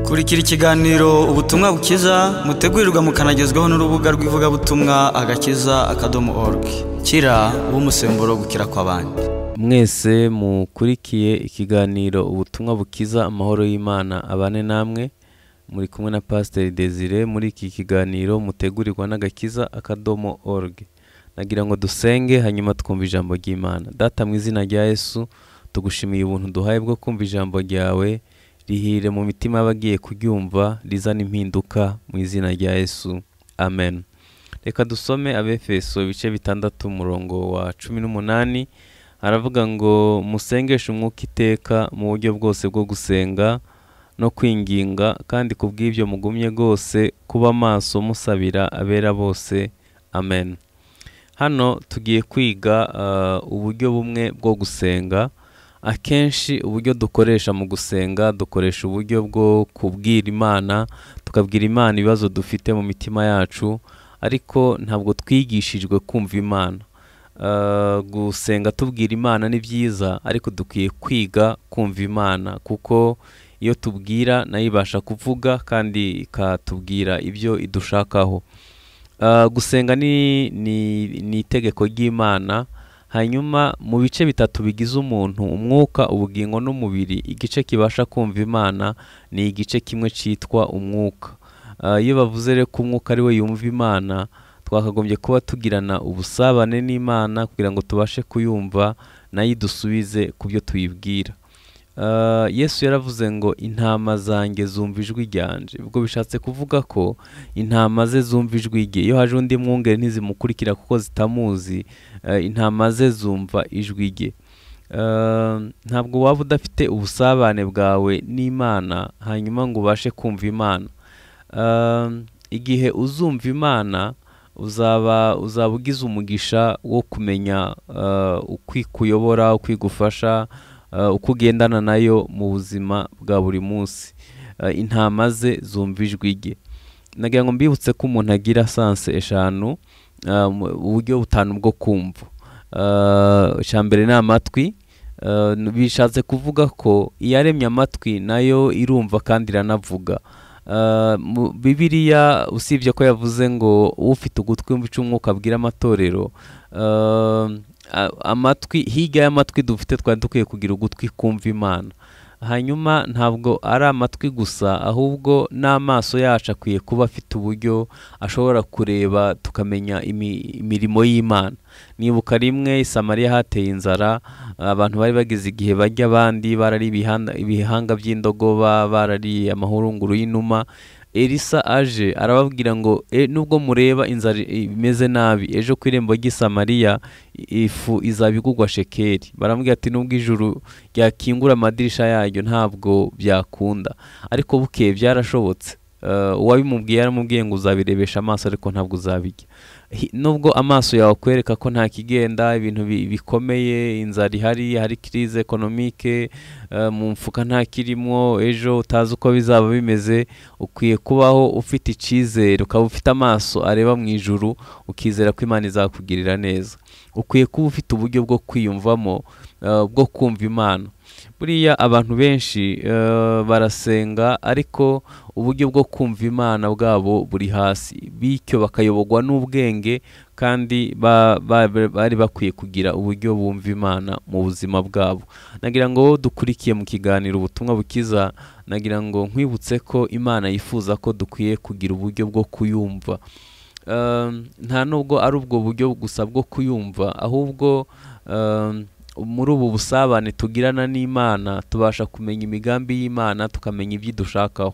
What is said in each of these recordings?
kurikira ikiganiro ubutumwa bukiza mutegurirwa mukanagezwaho n'urubuga rw'ivugabutumwa agakiza akadomo orugi kira umusemburo gukira kw'abandi mwese mukurikiye ikiganiro ubutumwa bukiza amahoro y'imana abane namwe muri kumwe na pasiteri desire muri iki kiganiro mutegurirwa n'agakiza akadomo org nagira ngo dusenge hanyuma twumve ijambo ry'imana data mu izina rya yesu tugushimiye ubuntu duhaye bwo kumva ijambo ryawe rihire mu mitima y'abagiye kuryumva rizana impinduka mu izina rya yesu amen reka dusome abefeso ibice bitandatu umurongo wa cumi n'umunani aravuga ngo musengeshe umwuka iteka mu buryo bwose bwo gusenga no kwinginga kandi ku bw'ibyo mugumye rwose kuba maso musabira abera bose amen hano tugiye kwiga ah, uburyo bumwe bwo gusenga akenshi uburyo dukoresha mu gusenga dukoresha uburyo bwo kubwira imana tukabwira imana ibibazo dufite mu mitima yacu ariko ntabwo twigishijwe kumva imana Uh, gusenga tubwira imana ni byiza ariko dukwiye kwiga kumva imana kuko iyo tubwira nayo ibasha kuvuga kandi ikatubwira ibyo idushakaho Uh, gusenga ni, ni, ni itegeko ry'imana hanyuma mu bice bitatu bigize umuntu umwuka ubugingo n'umubiri igice kibasha kumva imana ni igice kimwe cyitwa umwuka Uh, iyo bavuze rero ko umwuka ari we yumva imana twakagombye kuba tugirana ubusabane n'imana kugira ngo tubashe kuyumva nayo idusubize ku byo tuyibwira Uh, yesu yaravuze ngo intama zanjye zumva ijwi ryanje ubwo bishatse kuvuga ko intama ze zumva ijwi rye iyo haje undi mwungeri ntizimukurikira kuko zitamuzi uh, intama ze zumva ijwi rye Uh, ntabwo waba udafite ubusabane bwawe n'imana hanyuma ngo ubashe kumva imana Uh, igihe uzumva imana uzaba uzaba ugize umugisha wo kumenya uh, ukwikuyobora uyobora uko igufasha uh, uko ugendana nayo mu buzima bwa buri munsi Uh, intama ze zumva ijwi rye nagira ngo mbibutse ko umuntu agira sanse eshanu uh, mu buryo butanu bwo kumva Uh, icya mbere ni amatwi Uh, bishatse kuvuga ko iyaremye amatwi nayo irumva kandi iranavuga Uh, mu- bibiliya usibye ko yavuze ngo ufite ugutwi wumva icyo umwuka abwira amatorero uh, a- amatwi hirya y'amatwi dufite twari dukwiye kugira ugutwi kumva imana hanyuma ntabwo ari amatwi gusa ahubwo n'amaso yacu akwiye kuba afite uburyo ashobora kureba tukamenya imi- imirimo y'imana nibuka rimwe i samariya hateye inzara abantu bari bageze igihe bajya abandi barari ibihanda- ibihanga by'indogoba barari amahurunguru y'inuma elisa aje arababwira ngo "E, nubwo mureba inzara i- imeze nabi ejo ku irembo ry'i samariya i- ifu izaba igugwa shekeri baramubwira ati nubwo ijuru ryakingura amadirisha yaryo ntabwo byakunda ariko bukeye byarashobotse Uh, uwabimubwiye yaramubwiye ngo uzabirebesha amaso ariko ntabwo uzabijya Hi- nubwo amaso yawe akwereka ko nta kigenda ibintu bi- bikomeye inzara ihari hari kirize ekonomike uh, mu mfuka nta kirimo ejo utazi uko bizaba bimeze ukwiye kubaho ufite icyizere ukaba ufite amaso areba mu ijuru ukizera ko imana izakugirira neza ukwiye kuba ufite uburyo bwo kwiyumvamo uh, bwo kumva imana buriya abantu benshi uh, barasenga ariko uburyo bwo kumva imana bwabo buri hasi bityo bakayoborwa n'ubwenge kandi ba- ba- ba- bari bakwiye kugira uburyo bumva imana mu buzima bwabo nagira ngo wowe dukurikiye mu kiganiro ubutumwa bukiza nagira ngo nkwibutse ko imana yifuza ko dukwiye kugira uburyo bwo kuyumva Um, nta nubwo ari ubwo buryo gusa bwo kuyumva ahubwo um, muri ubu busabane tugirana n'imana tubasha kumenya imigambi y'imana tukamenya ibyo idushakaho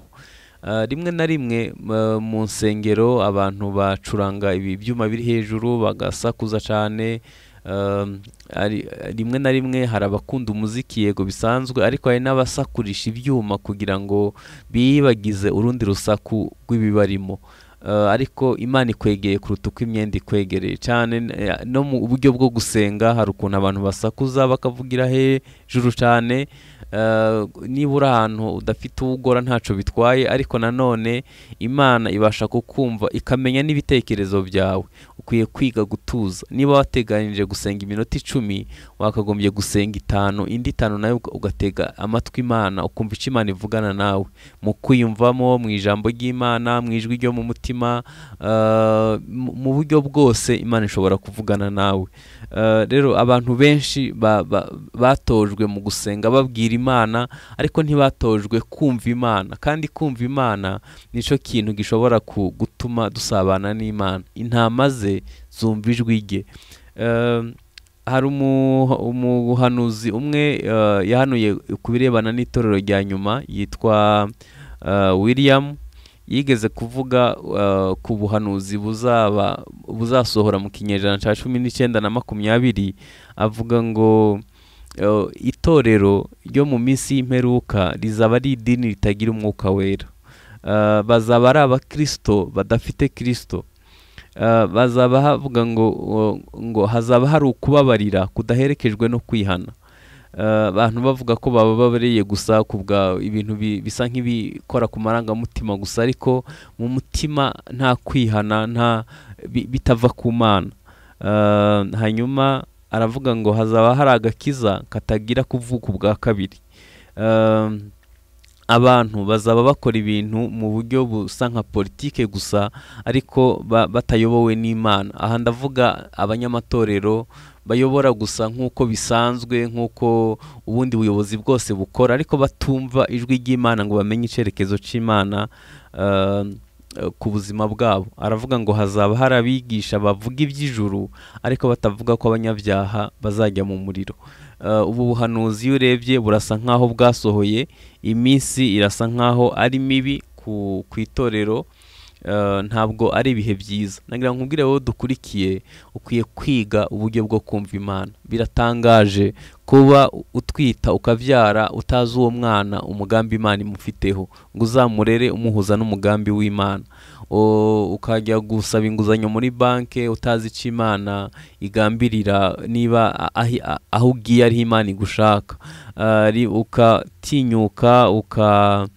Uh, rimwe na rimwe uh, mu nsengero abantu bacuranga ibi byuma biri hejuru bagasakuza cyane Um, ari- rimwe na rimwe hari abakunda umuziki yego bisanzwe ariko hari n'abasakurisha ibyuma kugira ngo biyibagize urundi rusaku rw'ibibarimo Uh, ariko imana ikwegeye kuruta uko imyenda ikwegereye cyane n- eh, no mu buryo bwo gusenga hari ukuntu abantu basakuza bakavugira hejuru cyane Uh, niba uri ahantu udafite uwugora ntacyo bitwaye ariko nanone imana ibasha kukumva ikamenya n'ibitekerezo byawe ukwiye kwiga gutuza niba wateganyije gusenga iminota icumi wakagombye gusenga itanu indi itanu nayo uga- ugatega amatwi imana ukumva icyo imana ivugana nawe mu kwiyumvamo mu ijambo ry'imana mu ijwi ryo mu mutima ah, mu- mu buryo bwose imana ishobora kuvugana nawe Ah, rero abantu benshi ba- ba- batojwe mu gusenga babwira imana ariko ntibatojwe kumva imana kandi kumva imana nicyo kintu gishobora ku- gutuma dusabana n'imana intama ze zumva ijwi rye Um, hari umu- umuhanuzi umwe uh, yahanuye ku birebana n'itorero rya nyuma yitwa uh, william yigeze kuvuga uh, ku buhanuzi buzaba buzasohora mu kinyejana cya cumi n'icyenda na makumyabiri avuga ngo uh, itorero ryo mu minsi y'imperuka rizaba ari idini ritagira umwuka wera Uh, bazaba ari abakristo badafite kristo Uh, bazaba havuga ngo uh, ngo hazaba hari ukubabarira kudaherekejwe no kwihana Uh, abantu bavuga ko bababariye gusa ku bwa ibintu bi- bisa nk'ibikora ku marangamutima gusa ariko mu mutima nta kwihana nta bi- bitava ku mana Uh, hanyuma aravuga ngo hazaba hari agakiza katagira kuvuka ubwa kabiri Um, abantu bazaba bakora ibintu mu buryo busa nka politike gusa ariko ba- batayobowe n'imana aha ndavuga abanyamatorero bayobora gusa nk'uko bisanzwe nk'uko ubundi buyobozi bwose bukora ariko batumva ijwi ry'imana ngo bamenye icyerekezo cy'imana eh, eh, ku buzima bwabo aravuga ngo hazaba hari abigisha bavuga iby'ijuru ariko batavuga ko abanyabyaha bazajya mu muriro Eh, ubu buhanuzi iyo urebye burasa nk'aho bwasohoye iminsi irasa nk'aho ari mibi ku ku itorero Eh, ntabwo ari ibihe byiza nagira ngo nkubwire wowe dukurikiye ukwiye kwiga uburyo bwo kumva imana biratangaje kuba utwita ukabyara utazi uwo mwana umugambi imana imufiteho ngo uzamurere umuhuza n'umugambi w'imana O- ukajya gusaba inguzanyo muri banki utazi icyo imana igambirira niba a- ahi- a- aho ugiye ariho imana igushaka Ari- ukatinyuka uka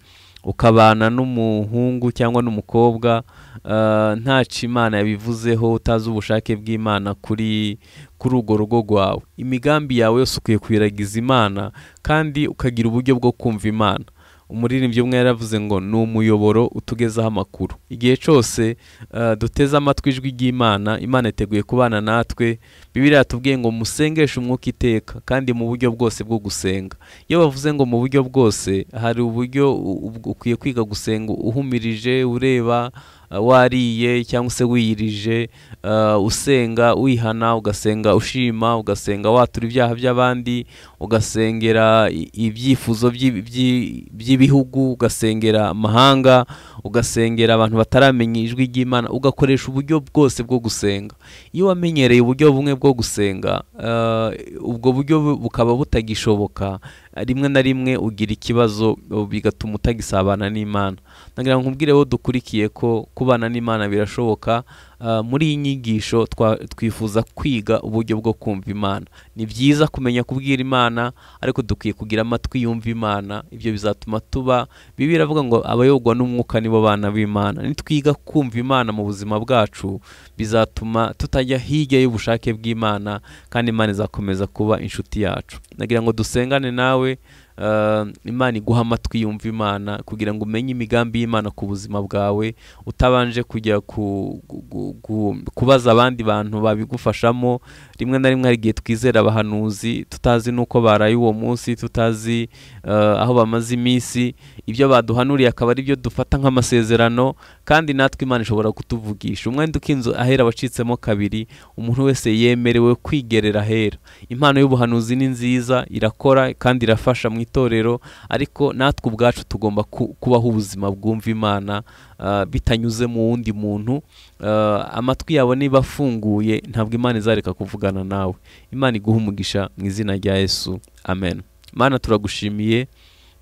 ukabana n'umuhungu cyangwa n'umukobwa eh, ntaco imana yabivuzeho utazi ubushake bw'imana kuri kuri urwo rugo rwawe imigambi yawe yose ukwiye kuyiragiza imana kandi ukagira uburyo bwo kumva imana umuririmbyi umwe yaravuze ngo ni umuyoboro utugezaho amakuru igihe cyose eh, duteze amatwi ijwi ry'imana imana iteguye kubana natwe bibiriya yatubwiye ngo musengeshe umwuka iteka kandi mu buryo bwose bwo gusenga iyo bavuze ngo mu buryo bwose hari uburyo u- u- ukwiye kwiga gusenga uhumirije ureba uh, wariye cyangwa se wiyirije uh, usenga wihana ugasenga ushima ugasenga watura ibyaha by'abandi ugasengera i- ibyifuzo by'i- by'i- by'ibihugu ugasengera amahanga ugasengera abantu bataramenya ijwi ry'imana ugakoresha uburyo bwose bwo gusenga iyo wamenyereye uburyo bumwe bwo gusenga eh, ubwo buryo bu- bukaba butagishoboka rimwe na rimwe ugira ikibazo eh, bigatuma utagisabana n'imana nagira ngo nkubwire wo dukurikiye ko kubana n'imana birashoboka eh, muri iyi nyigisho twa- twifuza kwiga uburyo bwo kumva imana ni byiza kumenya kubwira imana ariko dukwiye kugira amatwi yumva imana ibyo bizatuma tuba bibi iravuga ngo abayoborwa n'umwuka nibo bana b'imana nitwiga kumva imana mu buzima bwacu bizatuma tutajya hirya y'ubushake bw'imana kandi imana izakomeza kuba inshuti yacu nagira ngo dusengane nawe eh, imana iguha amatwi yumva imana kugira ngo umenye imigambi y'imana ku buzima bwawe utabanje kujya ku, gu- gu- gu- kubaza abandi bantu babigufashamo rimwe na rimwe hari igihe twizera abahanuzi tutazi n'uko baraye uwo munsi tutazi eh, aho bamaze iminsi ibyo baduhanuriye akaba ari byo dufata nk'amasezerano kandi natwe imana ishobora kutuvugisha umwenda ukinzu ahera wacitsemo kabiri umuntu wese yemerewe kwigerera ahera impano y'ubuhanuzi ni nziza irakora kandi irafasha mu itorero ariko natwe ubwacu tugomba ku- kubaho ubuzima bwumva imana ah, bitanyuze mu wundi muntu Ah, amatwi yawe niba afunguye ntabwo imana izareka kuvugana nawe imana iguha umugisha mu izina rya yesu amen mana turagushimiye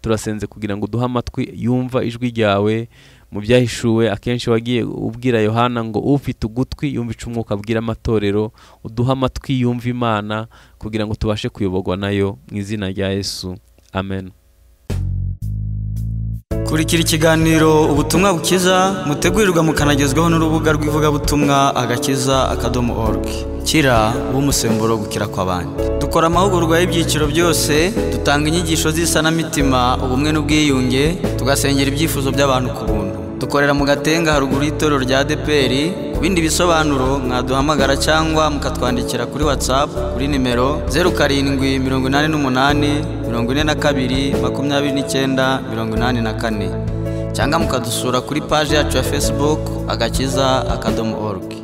turasenze kugira ngo uduhe amatwi yumva ijwi ryawe mu byahishuwe akenshi wagiye ubwira yohana ngo ufite ugutwi yumva ico umwuka abwira amatorero uduhe amatwi yumva imana kugira ngo tubashe kuyoborwa nayo mu izina rya yesu amen kurikira ikiganiro ubutumwa bukiza mutegurirwa mukanagezwaho n'urubuga rw'ivugabutumwa agakiza akadomo org kira uwo umusemburo wo gukira kw'abandi dukora amahugurwa y'ibyiciro byose dutanga inyigisho z'isanamitima ubumwe n'ubwiyunge tugasengera ibyifuzo by'abantu ku buntu dukorera mu gatenga haruguru y'itorero rya deperi ku bindi bisobanuro mwaduhamagara cyangwa mukatwandikira kuri watsapu kuri nimero zeru karindwi mirongo inani n'umunani mirongo ine na kabiri makumyabiri n'icyenda mirongo inani na kane cyangwa mukadusura kuri paji yacu ya fesibuku agakiza akadomo orugi